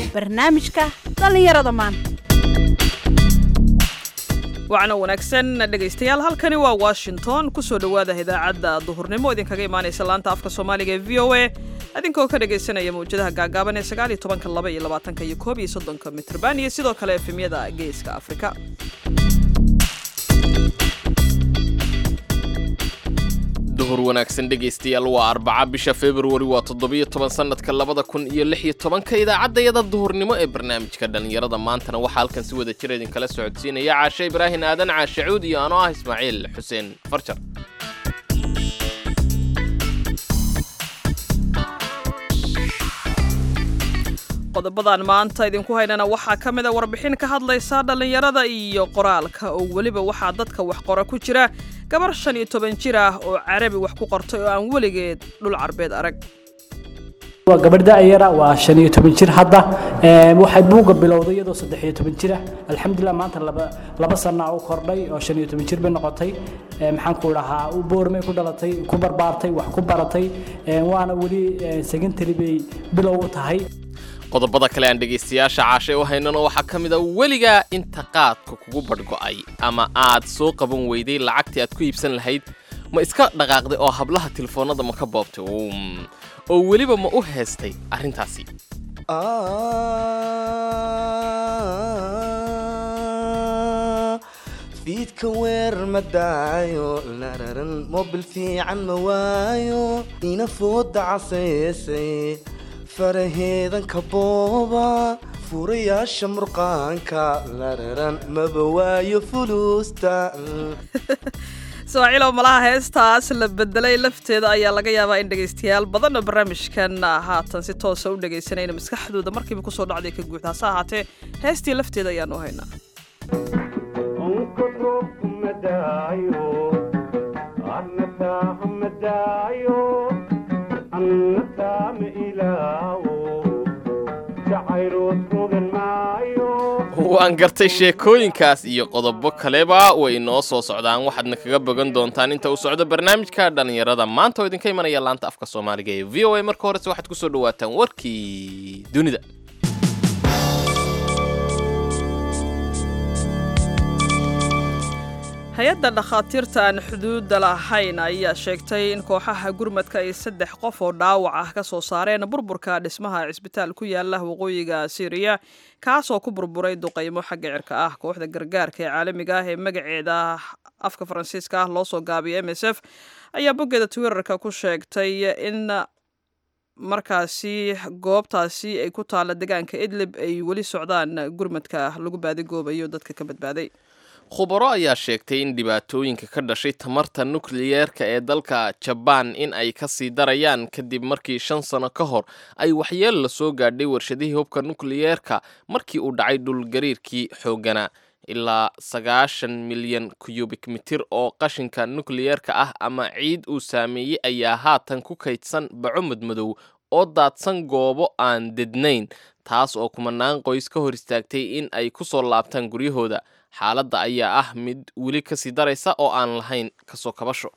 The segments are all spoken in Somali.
barnaamijka dhallinyarada maanta wacna wanaagsan dhegaystayaal halkani waa washington kusoo dhowaada idaacadda duhurnimo idinkaga imaanaysa laanta afka soomaaliga ee v o a idinkoo ka dhagaysanaya mawjadaha gaagaaban ee sagaal iyo tobanka laba iyo labaatanka iyo koob iyo soddonka mitrban iyo sidoo kale efemyada geeska afrika duhur wanaagsan dhegaystayaal waa arbaca bisha februari waa toddobiyo toban sannadka labada kun iyo lix iyo tobanka idaacaddayada duhurnimo ee barnaamijka dhallinyarada maantana waxaa halkan si wada jira idinkala socodsiinaya caashe ibraahin aadan caashe cuud iyo anoo ah ismaaciil xuseen farjar qodobadan maanta idinku haynana waxaa ka mid a warbixin ka hadlaysa dhallinyarada iyo qoraalka oo weliba waxaa dadka wax qora ku jira gabar shan iyo toban jir ah oo carabi wax ku qortay oo aan weligeed dhul carbeed arag waa gabadh da'yara waa shan iyo toban jir hadda waxay buugga bilowday iyadoo saddex iyo toban jir ah alxamdulilah maanta laba laba sana u kordhay oo shan iyo toban jir bay noqotay maxaan ku dhahaa u boormay ku dhalatay ku barbaartay wax ku baratay waana weli secondary bay bilow u tahay qodobada kale aan dhegaystayaasha caashay u haynano waxaa ka mid a weligaa inta qaadka kugu badhgo'ay ama aad soo qaban weyday lacagtii aad ku iibsan lahayd ma iska dhaqaaqday oo hablaha telefoonnada ma ka boobtay oo weliba ma u heestay arrintaasi fiidka weerar ma daayo lararan mobil fiican ma waayo ina fooda casaysay faraheedanka booba furayaasha murqaanka lararan maba waayo fuluusta sawaaciilow malaha heestaas la bedelay lafteeda ayaa laga yaabaa in dhegaystayaal badanna barnaamijkan haatan si toosa u dhegaysanayna maskaxdooda markiiba kusoo dhacday ka guud hase ahaatee heestii lafteeda ayaanu haynaa waan gartay sheekooyinkaas iyo qodobo kaleba way inoo soo socdaan waxaadna kaga bogan doontaan inta uu socdo barnaamijka dhallinyarada maanta oo idinka imanaya laanta afka soomaaliga ee v o a marka horese waxaad kusoo dhawaataan warkii dunida hay-adda dhakhaatiirta aan xuduudda lahayn ayaa sheegtay in kooxaha gurmadka ay saddex qof oo dhaawac ah ka soo saareen burburka dhismaha cisbitaal ku yaala waqooyiga syriya kaasoo ku burburay duqaymo xagga cirka ah kooxda gargaarka ee caalamiga ah ee magaceeda afka faransiiska ah loo soo gaabiyay m s f ayaa boggeeda twitterka ku sheegtay in markaasi goobtaasi ay ku taalla deegaanka idlib ay weli socdaan gurmadka lagu baadigoobayo dadka ka badbaaday khubaro ayaa sheegtay in dhibaatooyinka ka dhashay tamarta nukliyeerka ee dalka jabaan in ay ka sii darayaan kadib markii shan sano ka hor ay waxyeel la soo gaadhay warshadihii hubka nukliyeerka markii uu dhacay dhulgariirkii xoogganaa ilaa sagaashan milyan kuyubik mitir oo qashinka nukliyeerka ah ama ciid uu saameeyey ayaa haatan ku kaydsan baco madmadow oo daadsan goobo aan dednayn taas oo kumanaan qoys ka hor istaagtay in ay ku soo laabtaan guryahooda xaaladda ayaa ah mid weli kasii daraysa oo aan lahayn kasoo kabasho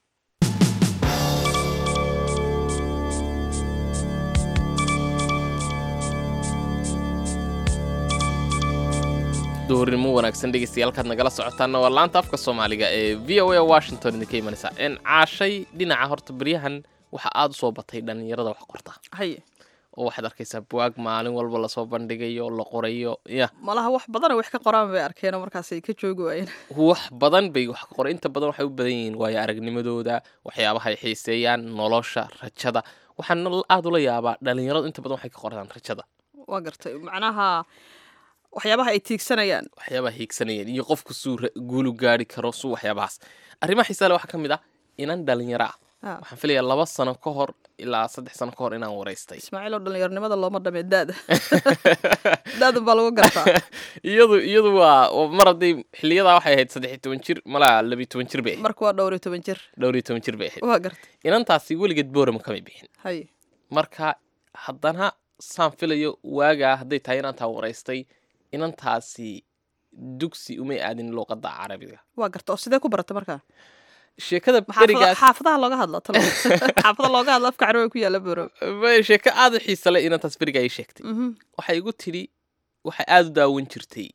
duhurnimo wanaagsan dhegeystayaaalkaad nagala socotaanna waa laanta afka soomaaliga ee v o a washington idinka imanaysa n caashay dhinaca horta beryahan waxaa aada u soo batay dhallinyarada wax qorta haye oo waxaad arkaysaa buwaag maalin walba lasoo bandhigayo la qorayo ya malaha wax badana wax ka qoraan bay arkeen markaasay ka joogi waayeen wax badan bay wax ka qoray inta badan waxay u badan yihiin waayo aragnimadooda waxyaabaha ay xiiseeyaan nolosha rajada waxaana aada ula yaabaa dhalinyaradu inta badan waxay ka qortaan rajada waa gartay macnaha waxyaabaha ay tiigsanayaan waxyaabaha hiigsanayeen iyo qofku suu guulu gaari karo suu waxyaabahaas arrimaha xiisaa le waxaa ka mid ah inan dhalinyaro ah waxaan filayaa laba sano ka hor ilaa saddex sano ka hor inaan waraystay ismaaciil oo dhallinyarnimada looma dhamee daada daada baa lagu gartaa iyadu iyadu waa mar hadday xiliyadaa waxay ahayd saddex iyo toban jir malaa labiyo toban jir bay ahayd marka waa dhowr iyo toban jir dhowr iyo toban jir bay ahayd waa gartay inantaasi weligeed boorama kamay bixin haye marka haddana saan filayo waagaa hadday tahay inantaa waraystay inantaasi dugsi umay aadin luuqadda carabiga waa garta oo sidee ku barata markaa sheekada xaafada- berigaas xaafadaha looga hadlo talo xaafada looga hadlo afka carooga ku yaala borow Way sheeko aad u xiisa leh inantaas beriga ay sheegtay waxay igu tidhi waxay aad u daawan jirtay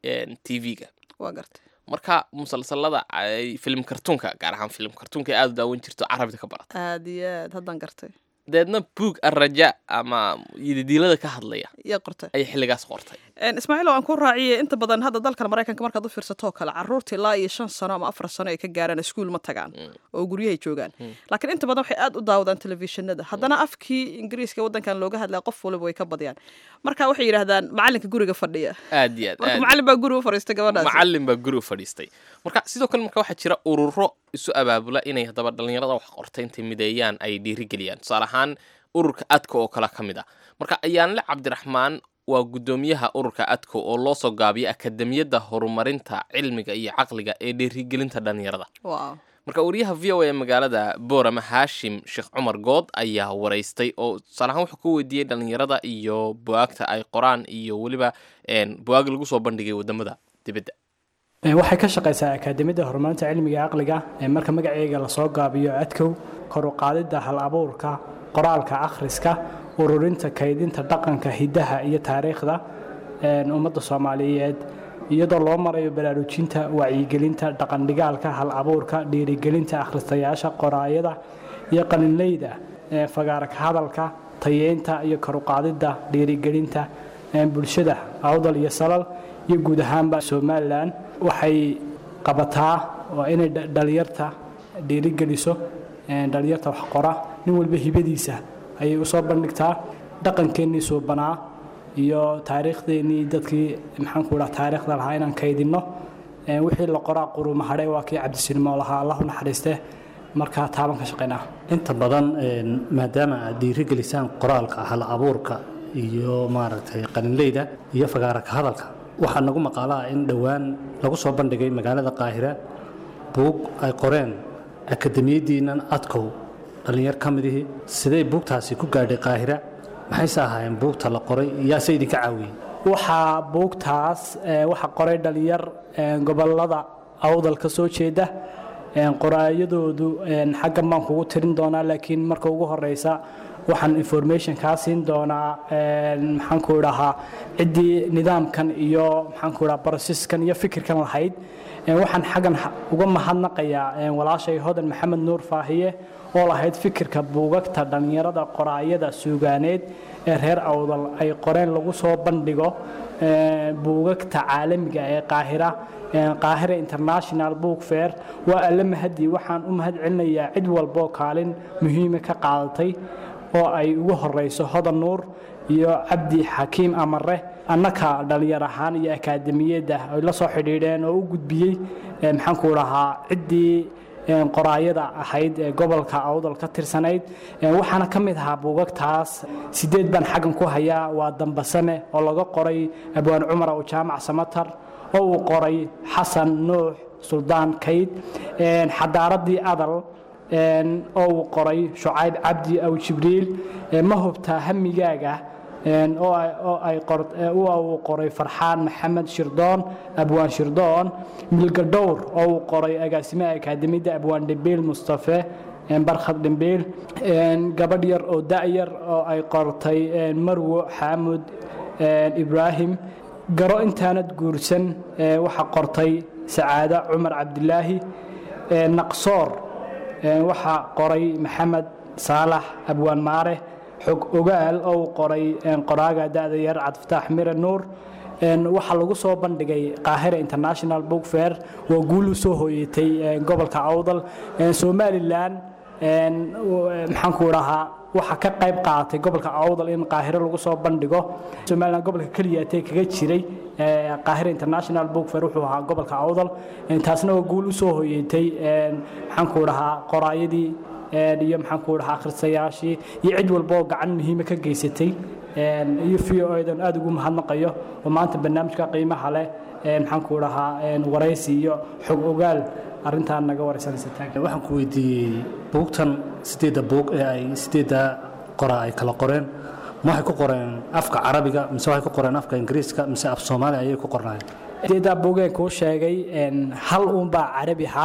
tv-ga waa gartay marka musalsalada ay filim kartuunka gaar ahaan filim kartuunka ay aad u daawan jirto carabida ka barata aad iyo aad haddaan gartay deedna buug arraja ama yididiilada ka hadlaya iyo qortay ayay xilligaas qortay Een, ismaaciil waan ku raaciyey inta badan hadda dalkan maraykanka markaad u fiirsato oo kale caruurta ilaa iyo shan sano ama afar sano ay ka gaaraan iskuul ma tagaan oo guryahay joogaan laakiin inta badan waxay aad u daawadaan telefishinada haddana afkii ingiriiska waddankan looga hadlaya qof waliba way ka badiyaan marka waxay yidhaahdaan macalinka guriga fadhiya aad iyo aad marka aad macalin baa guriga u fadhiistay gabadhaas macallin baa guri u fadhiistay marka sidoo kale marka waxaa jira ururo isu abaabula inay haddaba dhallinyarada wax qorta intay mideeyaan ay dhiirigeliyaan tusaale ahaan ururka adka oo kale ka mid ah marka ayaanle cabdiraxmaan waa guddoomiyaha ururka adko oo loo soo gaabiyay akademiyadda horumarinta cilmiga iyo caqliga ee dhiirigelinta dhallinyarada wow marka wariyaha v o a ee magaalada boorama haashim sheekh cumar good ayaa waraystay oo tusaale ahaan wuxuu ku weydiiyey dhallinyarada iyo buwaagta ay qoraan iyo weliba een, buwaag lagu soo bandhigay wadamada dibadda Ee, waxay ka shaqaysaa akaademiyadda horumarinta cilmiga iyo caqliga ee marka magaceega lasoo gaabiyo adkow kor u qaadidda hal abuurka qoraalka akhriska ururinta kaydinta dhaqanka hidaha iyo taariikhda een, ummadda soomaaliyeed iyadoo loo marayo baraarujinta wacyigelinta dhaqandhigaalka hal abuurka dhiirigelinta akhristayaasha qoraayada iyo qalinleyda ee, fagaarka hadalka tayeynta iyo kor u qaadidda dhiirigelinta ee, bulshada awdal iyo salal iyo guud ahaanba somalilan waxay qabataa waa inay dha- dhalinyarta dhiirigeliso ee, dhalinyarta wax qora nin walba hibadiisa ayay usoo bandhigtaa dhaqankeennii suubanaa iyo taariikhdeenii dadkii maxaanku dhaha taariikhda lahaa inaan kaydinno Ee, wixii la qoraa qurumahadhe waa kii cabdisinimo lahaa allahu naxariiste marka taaban ka shaqaynaa inta badan een, maadaama aad dhiirigelisaan qoraalka hal abuurka iyo maaragtay qalinleyda iyo fagaaraka hadalka waxaa nagu maqaalaa in dhowaan lagu soo bandhigay magaalada qaahira buug ay qoreen akademiyaddiinnan adkow dhallinyar ka midihii sidee buugtaasi ku gaadhay qaahira maxayse ahaayeen buugta la qoray yaase idinka caawiyey waxaa buugtaas ee, waxaa qoray dhalinyar ee, gobolada awdal ka soo jeeda ee, qoraayadoodu ee, xaggan baan kugu tirin doonaa laakiin marka ugu horeysa waxaan information kaa siin doonaa ee, maxaanku idhahaa ciddii nidaamkan iyo maxaanku idhaha processkan iyo fikirkan lahayd Ee, waxaan xaggan ha- uga mahadnaqayaa ee, walaashay hodan maxamed nuur faahiye oo lahayd fikirka buugagta dhallinyarada qoraayada suugaaneed ee reer awdal ay qoreen lagu soo bandhigo ee, buugagta caalamiga ee qaahira ee, qaahira international book fair waa alle mahadii waxaan u mahad celinayaa cid walboo kaalin muhiima ka qaadatay oo ay ugu horeyso hodan nuur iyo cabdi xakiim amare annaka dhalinyar ahaan iyo akaademiyadda ay la soo xidhiidheen oo u gudbiyey ee, maxaanku dhahaa ciddii ee, qoraayada ahayd ee gobolka awdal ka tirsanayd Ee, waxaana ka mid ahaa buugagtaas sideed baan xaggan ku hayaa waa dambasane oo laga qoray abwaan cumar aw jaamac samatar oo uu qoray xasan nuux suldaan kayd Ee, xadaaradii adal een, oo uu qoray shucayb cabdi aw jibriil ee, ma hubtaa hamigaaga een, oo ay- oo ay qor- ee, oo uu qoray farxaan maxamed shirdoon abwaan shirdoon milgadhowr oo uu qoray agaasimaha akaademiyadda abwaan dhembiil mustafe een, barkhad dhembiil een, gabadh yar oo da'yar oo ay qortay een, marwo xaamud een, ibraahim garo intaanad guursan ee, waxaa qortay sacaado cumar cabdilaahi ee, naqsoor ee, waxaa qoray maxamed saalax abwaan maare xog ogaal oo uu qoray een, qoraaga da'da yar cabdifataax mire nuur een, waxaa lagu soo bandhigay qaahira international book fair waa guul u soo hooyatay een, gobolka awdal een, somalilan een, u- ee, maxaanku dhahaa waxaa ka qayb qaadatay gobolka awdal in qaahiro lagu soo bandhigo somalilan gobolka keliyaatee kaga jiray ee, qaahira international book fair wuxuu ahaa gobolka awdal Een, taasna waa guul u soo hooyatay een, maxaanku dhahaa qoraayadii een, iyo maxaanku dhahaa akhristayaashii iyo cid walba oo gacan muhiima ka geysatay een, iyo v o dan aada ugu mahadnaqayo oo maanta barnaamijka qiimaha leh een, maxaanku dhahaa een, waraysi iyo xog ogaal arrintaan naga waraysanaysa taag waxaan ku weydiiyey buugtan sideedda buug ee ay sideedda qoraa ay kala qoreen ma waxay ku qoreen afka carabiga mise waxay ku qoreen afka ingiriiska mise af soomaali ayay ku qornaayeen sideedaa bogeen kuu sheegay een, hal uunbaa carabi ahaa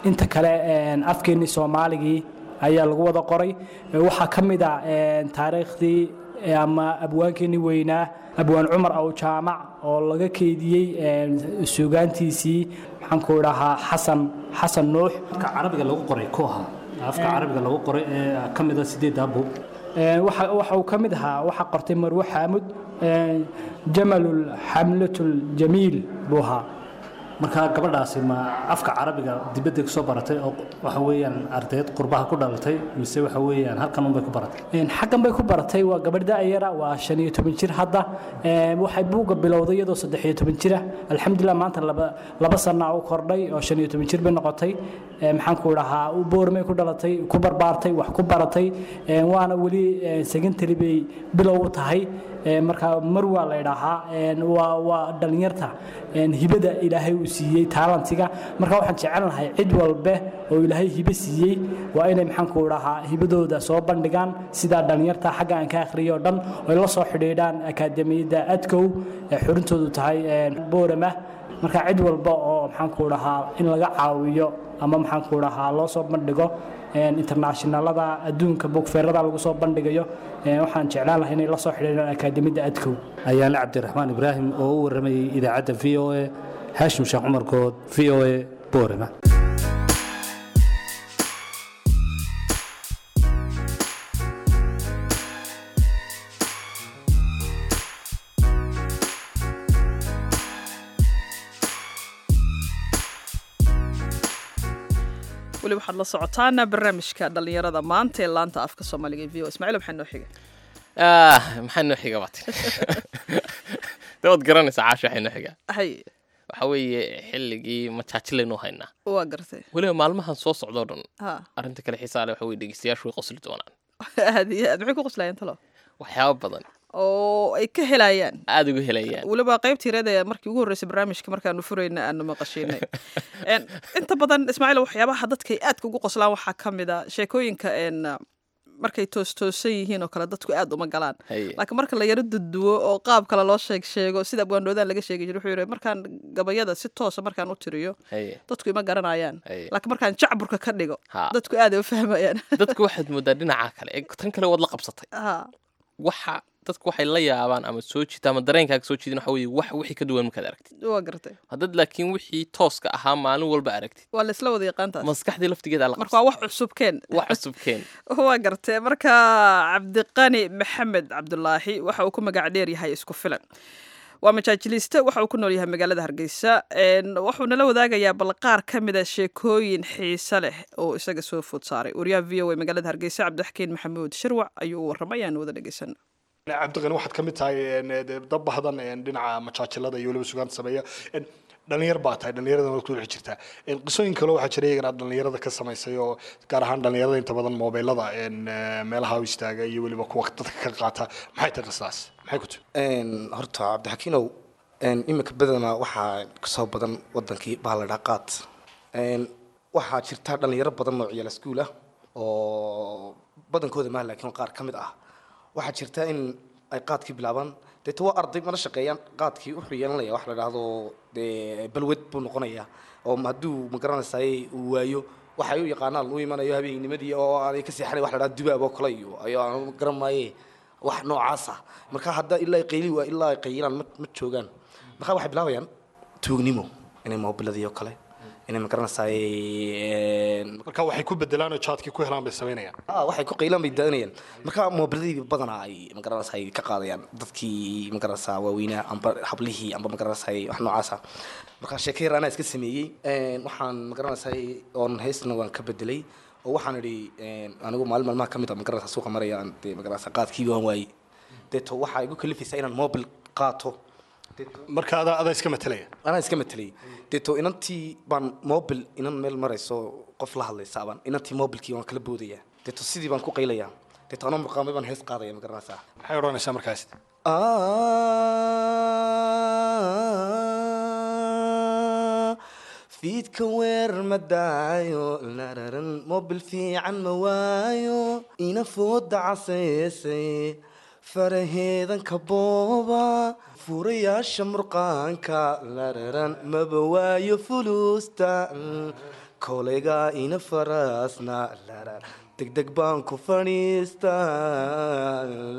inta kale afkeennii soomaaligii ayaa lagu wada qoray waxaa ka mid a taariikhdii ama abwaankeenii weynaa abwaan cumar aw jaamac oo laga keydiyey suugaantiisii maxaanku idhahaa xasan xasan nuux afka carabiga lagu qoray ku ahaa afka carabiga lagu qoray ee ka mid a sideeddaa buug waxa waxa uu ka mid ahaa waxaa qortay marwe xaamud jamalul xamlatul jamiil buu ahaa marka gabadhaasi ma afka carabiga dibadda ku soo baratay oo waxa weeyaan ardayd qurbaha ku dhalatay mise waxa weeyaan halkan unbay ku baratay xaggan bay ku baratay waa gabadh da'yara waa shan iyo toban jir hadda waxay buugga bilowday iyadoo saddex iyo toban jira alxamdulilah maanta laba laba sana u kordhay oo shan iyo toban jir bay noqotay maxaan ku idhahaa boormay ku dhalatay ku barbaartay wax ku baratay waana weli secondary bay bilow u tahay marka mar waa la idhaahaa waa waa dhallinyarta hibada ilaahay uu siiyey taalantiga marka waxaan jecelnahay cid walbe oo ilaahay hibe siiyey waa inay maxaanku idhahaa hibadooda soo bandhigaan sidaa dhallinyarta xagga aan ka akhriyo o dhan oy la soo xidhiidhaan akaademiyadda adkow ee xurintoodu tahay boorama marka cid walba oo maxaanku idhahaa in laga caawiyo ama maxaanku idhahaa loo soo bandhigo internationalada adduunka bogfeerada lagu soo bandhigayo waxaan jeclaan lahay inay la soo xidhiidhaan akaademiyadda adkow ayaale cabdiraxmaan ibraahim oo u warramayay idaacadda v o a haashim sheekh cumar good v o a boorama weli waxaad la socotaan barnaamijka dhallinyarada maanta ee laanta afka soomaaliga e v o ismaaciil maxaa noo xiga maxaa noo xiga baati de waad garanaysaa caasha waxay noo xigaa hay waxa weeye xilligii majaajilaynu haynaa waa gartay weliba maalmahan soo socdoo dhan ha arrinta kale xiisaa leh waxa weye dhegeystayaashu way qosli doonaan aad iyo aad maxay ku qoslayaan talo waxyaabo badan oo ay ka helayaan aada uga helayaan weliba qaybtii reed ee markii ugu horreysay barnaamijka markaanu furayna aanu maqashiinay En, inta badan ismaaciil waxyaabaha dadkay aadka ugu qoslaan waxaa ka mid a sheekooyinka en markay toostoosan yihiin oo kale dadku aad uma galaan Haye. laakiin marka la yaro duduwo oo qaab kale loo sheeg sheego sida abwaandhoodaan laga sheegi jiray wuxuu yidhi markaan gabayada si toosa markaan u tiriyo Haye. dadku ima garanayaan Haye. laakiin markaan jacburka ka dhigo Ha. dadku aad ay u fahmayaan dadku waxaad moodaa dhinaca kale ee tan kale waad la qabsatay Ha. waxa dadku waxay la yaabaan ama soo jiita ama dareenkaaga soo jiidin waxa weeye wax wixii ka duwan markaad aragtid waa gartay haddad laakiin wixii tooska ahaa maalin walba aragtid waa laisla wada yaqaantaas maskaxdii laftigeeda la marka waa wax cusubkeen wax cusubkeen waa gartee marka cabdiqani maxamed cabdulaahi waxa uu ku magac dheer yahay isku filan waa majaajiliste waxa uu ku nool yahay magaalada hargeysa En, wuxuu nala wadaagayaa bal qaar ka mida sheekooyin xiise leh oo isaga soo food saaray wariyaha v o a magaalada hargeysa cabdixakiin maxamuud shirwac ayuu u warramay aan wada dhegeysan cabdiqani waxaad ka mid tahay een, de- dad bahdan een, dhinaca majaajilada iyo weliba sugaanta sameeya Een, dhalinyar baa tahay dhalinyarada waad ku dhex jirtaa Een, qisooyin kale waxaa jira iyagana aad dhalinyarada ka samaysay oo gaar ahaan dhalinyarada inta badan mobilada een, eh, meelaha u istaaga iyo weliba kuwa dadka ka qaata maxay tahay qisaas maxay ku tiri Een, horta cabdixakiinow een, iminka badanaa waxaa kasoo badan wadankii baa la dhaa qaad Een, waxaa jirta dhalinyaro badan oo ciyaal iskuul ah oo badankooda maaha laakiin qaar ka mid ah waxaa jirta in ay qaadkii bilaabaan deeta waa arday mana shaqeeyaan qaadkii wuxuu yeelanaya wax la dhahdo dee balwed buu noqonayaa oo hadduu magaranaysaay uu waayo waxay u yaqaanaan u imanayo habeennimadii oo aanay ka seexanay wax la dhahdo dubaab oo kale iyo ayo aan garan maaye wax noocaas ah marka hadda ilaa ay qayli waa ilaa ay qayilaan ma ma joogaan marka waxay bilaabayaan tuugnimo inay moobiladii oo kale inay magaranaysaay marka waxay ku bedelaan oo jaadkii ku helaan bay samaynayaan ah waxay ku qaylaan bay daanayaan marka moobiladii badanaa ay magaranaysaa ay ka qaadayaan dadkii magaranaysaa waaweynaa amba hablihii amba magaranaysaa wax noocaasa marka sheeko yar anaa iska sameeyey Een, waxaan magaranaysaa oon heestana waan ka bedelay oo waxaan idhi een, anigu maalin maalmaha ka mid a magaranaysaa suuqa maraya aan dee magaranaysaa qaadkii waan waayey deeto waxaa igu kalifaysaa inaan mobil qaato deeto marka adaa adaa iska matelaya anaa iska matelay deeto inantii baan mobil inan meel marayso qof la hadlaysa baan inantii mobilkii waan kala boodaya deeto sidii baan ku qaylayaa deeto anoo murqaamay baan hees qaadaya ma garanaysaa maxay odhanaysaa markaas fiidka weer ma daayo lararan mobil fiican ma waayo ina fooda casaysay faraheedan ka booba furayaasha murqaanka lararan maba waayo fuluusta kolayga ina faraasna lara degdeg baan ku fadhiistaa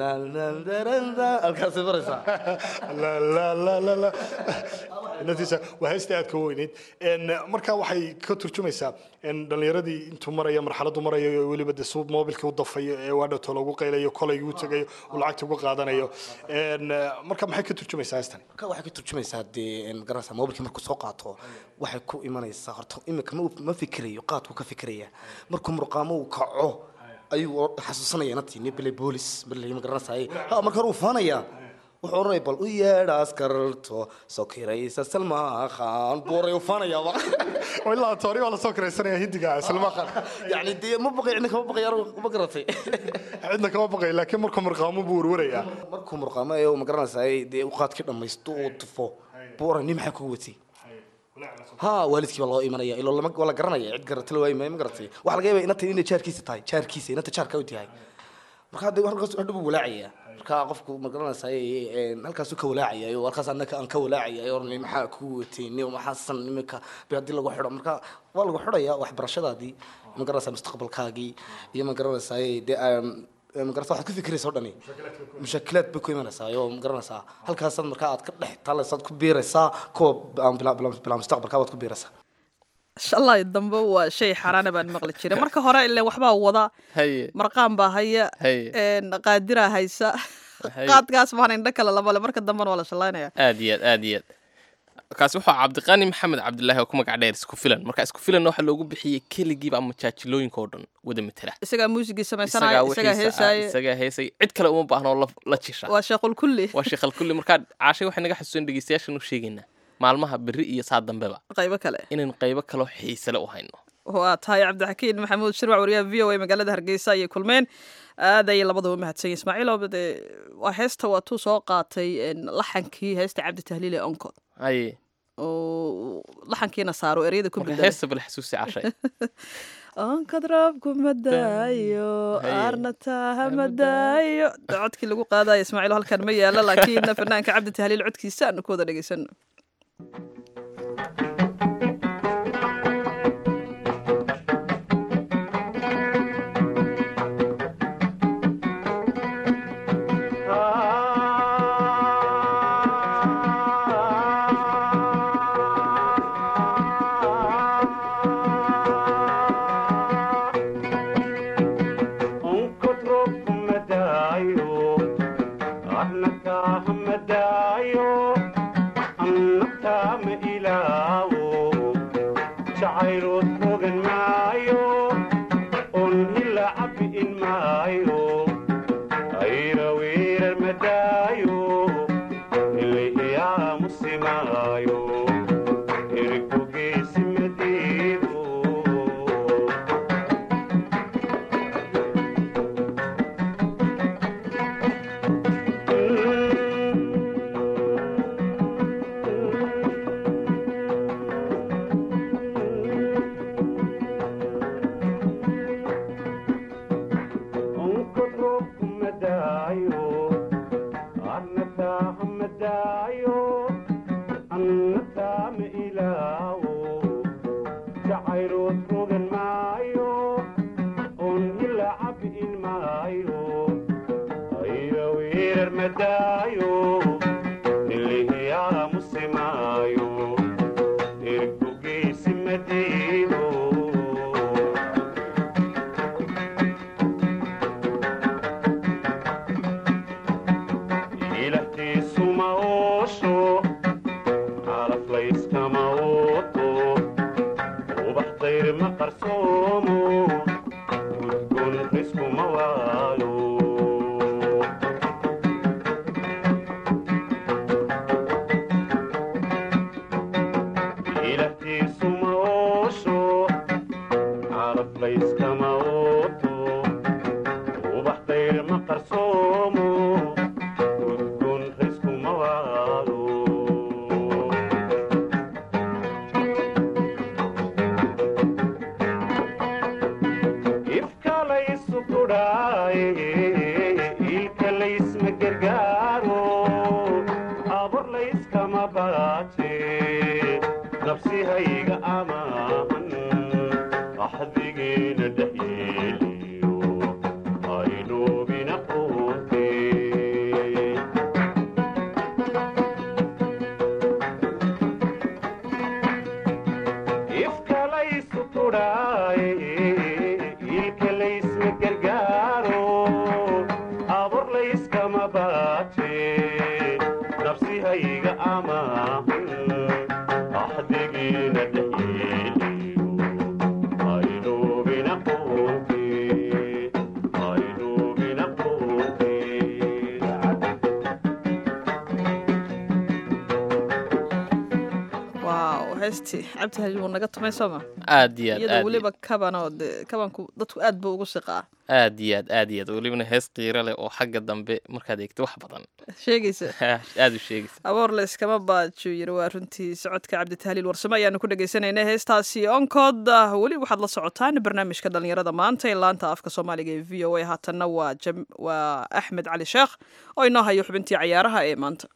halkaasay maraysaa la la la la la natiisa waa heesta aad ka weyneyd En, marka waxay ka turjumaysaa in dhalinyaradii intuu maraya marxaladu marayo ee weliba de suu mobilka u dafayo ee waadhato lagu qaylayo kolayga u tagayo uu lacagta uga qaadanayo En, marka maxay ka turjumaysaa heestani marka waxay ka turjumaysaa dee magaranaysaa mobilkii markuu soo qaato waxay ku imanaysaa horta imika ma ma fikirayo qaadku ka fikiraya markuu murqaamo uu kaco ayuu xasuusanaya inantii nin bele boolis bele magaranaysaa ha marka hore uu faanaya wuxuu oranaya bal u yeedha askarto sokiraysa salma khan buuray uu faanayaaba oo ilaa toori waa lasoo kiraysanaya hindiga salma khan yacni dee ma baqay cidna kama baqayaan ma garatay cidna kama baqay laakiin markuu marqaamo buu warwarayaa markuu murqaamo ee uu magaranaysaa dee uu qaadkii dhammaysto uu tufo buu oran nin maxaa kugu watay ha waalidkii baa loo imanaya ilo lama waa la garanaya cid garata la waayi maayo ma garatay waxaa laga yaabaa inanta inay jaarkiisa tahay jaarkiisa inanta jaarka u tahay marka hadda halkaas hadha buu walaacaya marka qofku ma garanaysaa halkaasuu ka walaacaya oo halkaas annaka aan ka walaacaya oran maxaa kugu watay nin maxaa san iminka be haddii lagu xidho marka waa lagu xidhaya waxbarashadaadii ma garanaysaa mustaqbalkaagii iyo ma garanaysaa dee magarata waxaad ku fikiraysa o dhani mushaakilaad bay ku imanaysaa oo magaranaysaa halkaasaad markaa aad ka dhex talaysaad ku biiraysaa kuwa aan bilaa bilaa bilaa mustaqbalka baad ku biiraysaa shalay dambe waa shay xaaraana baan maqli jiray marka hore ile waxbaa wada haye marqaan baa haya Haye. een, qaadiraa haysa Haye. qaadkaas baan indho kale labale marka dambena waa la shallaynaya aad iyo aad aad iyo aad kaasi wuxuu cabdiqani maxamed cabdilaahi oo ku magac dheer isku filan marka isku filan waxaa loogu bixiyey keligiiba ama jaajilooyinka oo dhan wada matela isagaa muusigii samaysanaya isagaa wixiisa- heesaaye isagaa heesay cid kale uma baahna oo la- la jisha waa sheequl kulli waa sheekhal kulli markaa caashay waxay naga xasuusan dhegeystayaashan u sheegaynaa maalmaha berri iyo saa dambeba qaybo kale inaynu qaybo kaloo xiisale u hayno waa tahay cabdixakiin maxamuud shirwac wariyaha v o a magaalada hargeysa ayay kulmeen aad ayay labadaba mahadsan yihin ismaaciil oo dee waa heesta waa tuu soo qaatay een, laxankii heesta cabdi tahliil ee onkod haye oo laxankiina saaro ereyada ku marka bedelay heesta bal xasuusi cashay onkod roobku madaayo Haye. aarna taaha madaayo De codkii lagu qaadayo ismaaciil halkan ma yaalo laakiin fanaanka cabdi tahliil codkiisa aanu ku wada dhegeysano nabsihayga amaahan quudhaaye ilka laysma gargaaro abur layskama baate nafsihayga amaahan axdigiina dhayeeliyo aynuubina quunte aynuubina quunte waaw heestii cabdi haji wuu naga tumay sooma aad iyo aad iyadoo aad weliba kabanoo de kabanku dadku aad buu ugu siqaa aad iyo aad aad iyo aad welibana hees qiiro leh oo xagga dambe markaad eegto wax badan sheegaysa aad u sheegaysa aboor la iskama baajo yiri waa runtii socodka cabditahliil warsame ayaanu ku dhegaysanayna heestaasi onkood ah, weli waxaad la socotaan barnaamijka dhalinyarada maanta ee laanta afka soomaaliga ee v o a haatanna waa jam- waa axmed cali sheekh oo inoo hayo xubintii cayaaraha ee maanta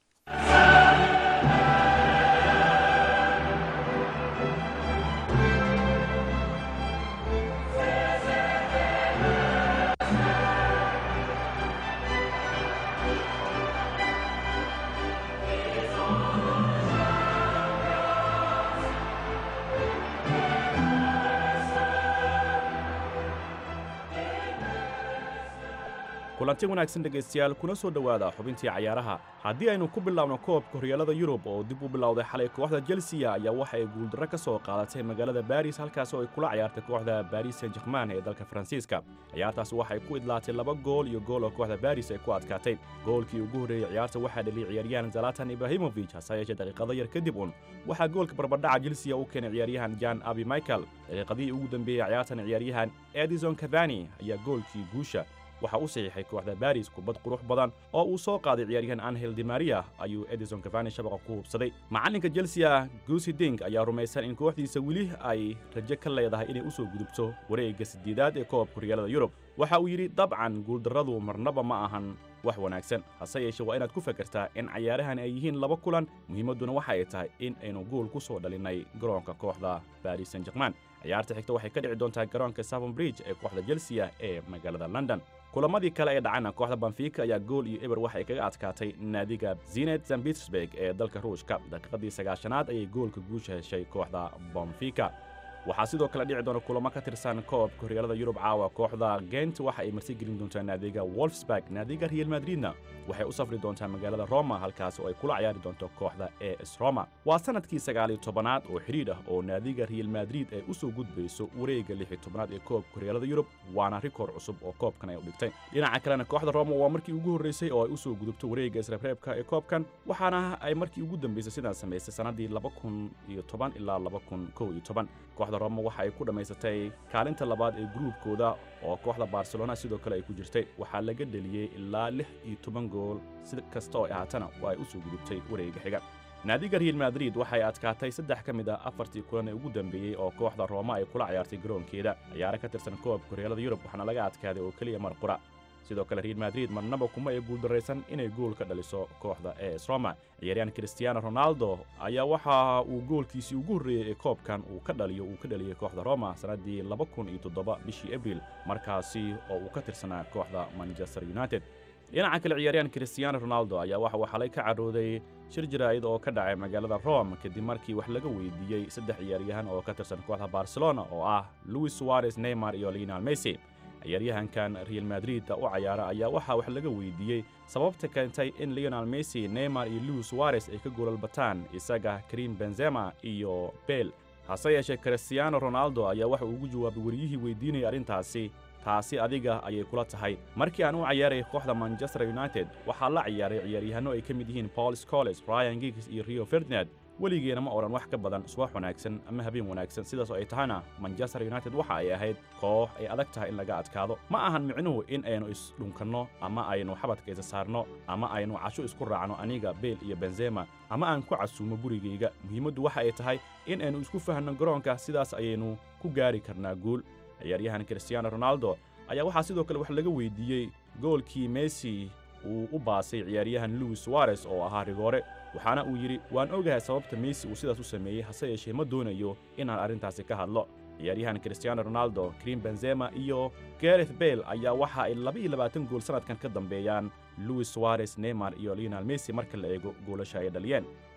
kulanti wanaagsan dhegaystayaal kuna soo dhowaada xubintii cayaaraha haddii aynu ku bilaabno koobka horyaalada yurub oo dib u bilowday xalay kooxda chelsea ayaa waxa ay guuldarro ka soo qaadatay magaalada baris halkaas oo ay kula ciyaartay kooxda baris saint german ee dalka faransiiska ciyaartaas waxay ku idlaatay laba gool iyo gool oo kooxda baris ay ku adkaatay goolkii ugu horreeyey ciyaarta waxaa dhaliyay ciyaaryahan zalatan ibrahimovic hase yeeshee daqiiqado yar kadib un waxaa goolka barbadhaca chelsea u keenay ciyaaryahan jan abi michael daqiiqadihii ugu dambeeyey ciyaartan ciyaaryahan edison cavani ayaa goolkii guusha waxa u saxiixay kooxda baris kubad qurux badan oo uu soo qaaday ciyaaryahan angel di maria ayuu edison cavani shabaqa ku hubsaday macalinka chelsea gusi ding ayaa rumaysan in kooxdiisa weli ay rajo ka leedahay inay u soo gudubto wareegga sideedaad ee koobka horyaalada yurub waxa uu yidhi dabcan guuldarradu marnaba ma ahan wax wanaagsan hase yeeshee waa inaad ku fakartaa in cayaarahan ay yihiin laba kulan muhiimadduna waxa ay tahay in aynu gool ku soo dhalinnay garoonka kooxda baris saint german ciyaarta xigta waxay ka dhici doontaa garoonka savon bridge ee kooxda chelsea ee magaalada london kulamadii kale ee dhacana kooxda banfika ayaa gool iyo eber waxay kaga adkaatay naadiga zinet san petersburg ee dalka ruushka daqiiqadii sagaashanaad ayay goolka guusha heshay kooxda banfika waxaa sidoo kale dhici doona kulamo ka tirsan koobka horyaalada yurub caawa kooxda gent waxa ay marti gelin doontaa naadiga wolfsburg naadiga real madridna waxay u safri doontaa magaalada roma halkaas oo ay kula ciyaari doonto kooxda es roma waa sanadkii sagaaliyo tobanaad oo xidhiidh ah oo naadiga real madrid ay u soo gudbayso wareegga lixi tobanaad ee koobka horyaalada yurub waana rikoor cusub oo koobkan ay u dhigtay dhinaca kalena kooxda roma waa markii ugu horreysay oo ay u soo gudubto wareegga isreebreebka ee koobkan waxaana ay markii ugu dambeysay sidaan samaysay sannaddii laba kun iyo toban ilaa laba kun kow iyo toban kooxda roma waxa ay ku dhammaysatay kaalinta labaad ee gruubkooda oo kooxda barcelona sidoo kale ay ku jirtay waxaa laga dheliyey ilaa lix iyo toban gool si kasta oo ay ahaatana waa ay u soo gudubtay wareegga xiga naadiga real madrid waxay adkaatay saddex ka mid ah afartii kulan ee ugu dambeeyey oo kooxda rooma ay kula ciyaartay garoonkeeda ciyaaro ka tirsan koobka horyaalada yurub waxaana laga adkaaday oo keliya mar qura sidoo kale real madrid marnaba kuma ay guuldarraysan inay gool ka dhaliso kooxda es roma ciyaaryahan cristiano ronaldo ayaa waxa uu goolkiisii ugu horreeyey ee koobkan uu ka dhaliyo uu ka dhaliyey kooxda roma sannaddii laba kun iyo toddoba bishii abril markaasi oo uu ka tirsanaa kooxda manchester united dhinaca kale ciyaaryahan cristiano ronaldo ayaa waxa uu xalay ka cadhooday shir jaraa'id oo ka dhacay magaalada rome kadib markii wax laga weydiiyey saddex ciyaaryahan oo ka tirsan kooxda barcelona oo ah luis suarez neymar iyo lionel messi ciyaaryahankan real madrid u cayaara ayaa waxaa wax laga weydiiyey sababta keentay in lionel messi neymar iyo luis suarez ay ka goolalbataan isaga karim benzema iyo bel hase yeeshee cristiano ronaldo ayaa waxa uu ugu jawaabay wariyihii weydiinaya arrintaasi taasi adiga ayay kula tahay markii aan u ciyaaray kooxda manchester united waxaa la ciyaaray ciyaaryahanno ay ka mid yihiin paul scoles brian giggs iyo rio ferdinand weligeena ma odhan wax ka badan subax wanaagsan ama habeen wanaagsan sidaas oo ay tahana manchester united waxa ay ahayd koox ay adag tahay in laga adkaado ma ahan micnuhu in aynu isdhunkanno ama aynu xabadka isa saarno ama aynu casho isku raacno aniga beel iyo benzema ama aan ku casuumo gurigayga muhiimaddu waxa ay tahay in aynu isku fahanno garoonka sidaas ayaynu ku gaari karnaa guul ciyaaryahan cristiano ronaldo ayaa waxaa sidoo kale wax laga weydiiyey goolkii messi uu u baasay ciyaaryahan luis suarez oo ahaa rigoore waxaana uu yidhi waan ogahay sababta messi uu sidaas u sameeyey hase yeeshee ma doonayo inaan arrintaasi ka hadlo ciyaaryahan cristiano ronaldo krim benzema iyo gareth bale ayaa waxa ay laba-iyo labaatan gool sannadkan ka dambeeyaan luis suarez neymar iyo lionel messi marka la eego goolasha ay dhaliyeen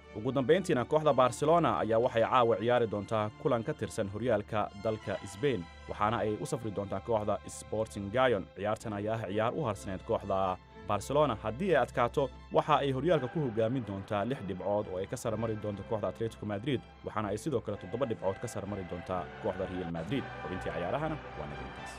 ugu dambayntiina kooxda barcelona ayaa waxay caawa ciyaari doontaa kulan ka tirsan horyaalka dalka sbain waxaana ay u safri doontaa kooxda sporting gayon ciyaartan ayaa ah ciyaar u harsaneyd kooxda barcelona haddii ay adkaato waxa ay horyaalka ku hogaamin doontaa lix dhibcood oo ay ka sarmari doonto kooxda atletico madrid waxaana ay sidoo kale toddoba dhibcood ka sarmari doontaa kooxda real madrid xubintii cayaarahana waa nagintaas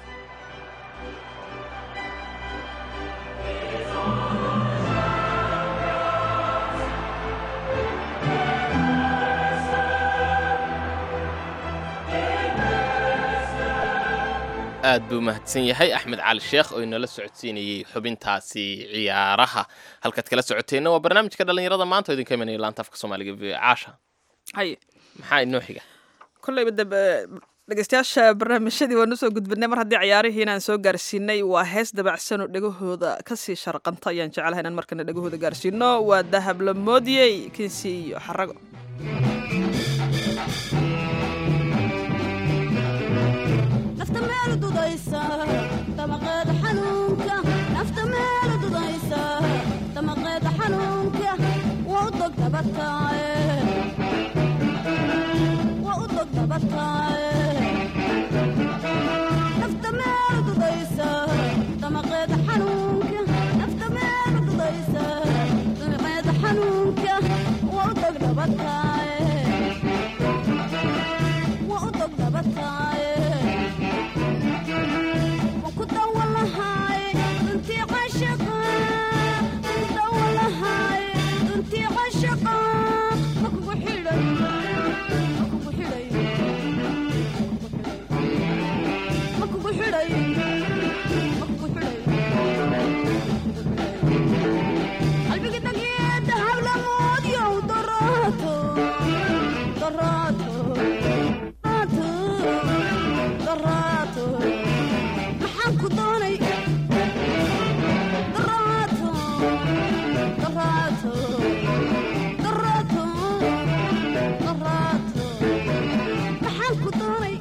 aad buu mahadsan yahay axmed cali sheekh oo inala socodsiinayey xubintaasi ciyaaraha halkaad kala socoteenna waa barnaamijka dhallinyarada maanta oo idinka imanaya laanta afka soomaaliga v caasha haye maxaa inoo xiga kolleyba dab dhegeystayaasha barnaamijyadii waan usoo gudbinay mar haddii ciyaarihii inaan soo gaarsiinay waa hees dabacsan oo dhegahooda kasii sharqanta ayaan jeclahay inaan markana dhegahooda gaarsiino waa dahab la moodiyey kinsi iyo xarago nafta meel dudaysa damaqeeda xanuunka nafta meel dudaysa damaqeeda xanuunka waa u dog dabataaye waa u dog dabataaye nafta meel dudaysa damaqeeda xanuunka nafta meel dudaysa damaqeeda xanuunka waa u dog dabataaye waa u dog dabataaye maxaan ku doonay daraato daraato daraato daraato maxaan ku doonay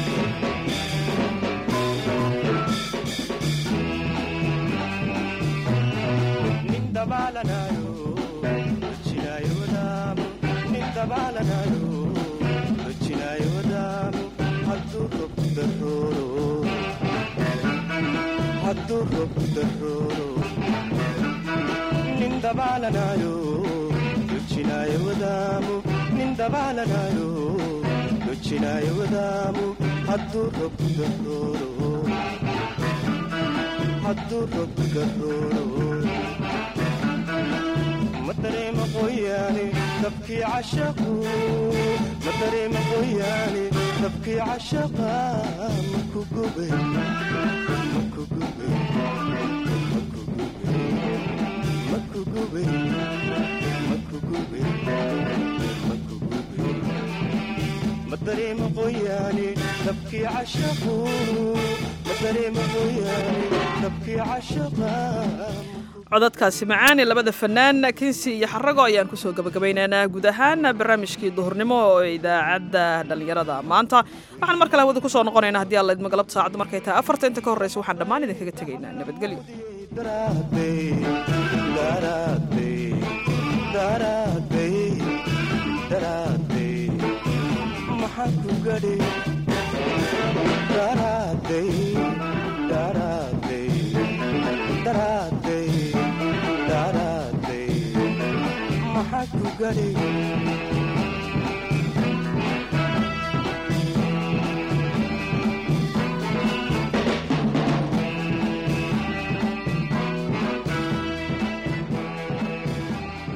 madareema qoyaane dabkii cashaqu madareema qoyaane dabkii cashaqa maku gubay maku gubay maku gubay maku gubay maku gubay maku gubay madareema qoyaane dabkii cashaqu madareema qoyaane dabkii cashaqa codadkaasi macaani labada fanaan kinsi iyo xarago ayaan kusoo gabagabaynaynaa guud ahaan barnaamijkii duhurnimo oo idaacadda dhallinyarada maanta waxaan mar kale hawada kusoo noqonaynaa haddii alla idmo galabta saacaddu markay tahay afarta inta ka horreysa waxaan dhammaan idinkaga tegaynaa nabadgelyo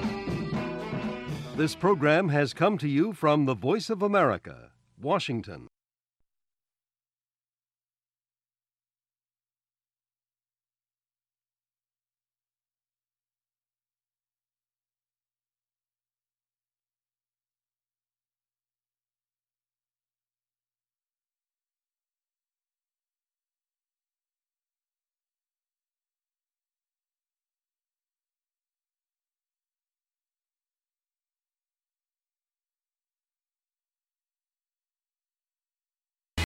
This program has come to you from the Voice of America, Washington.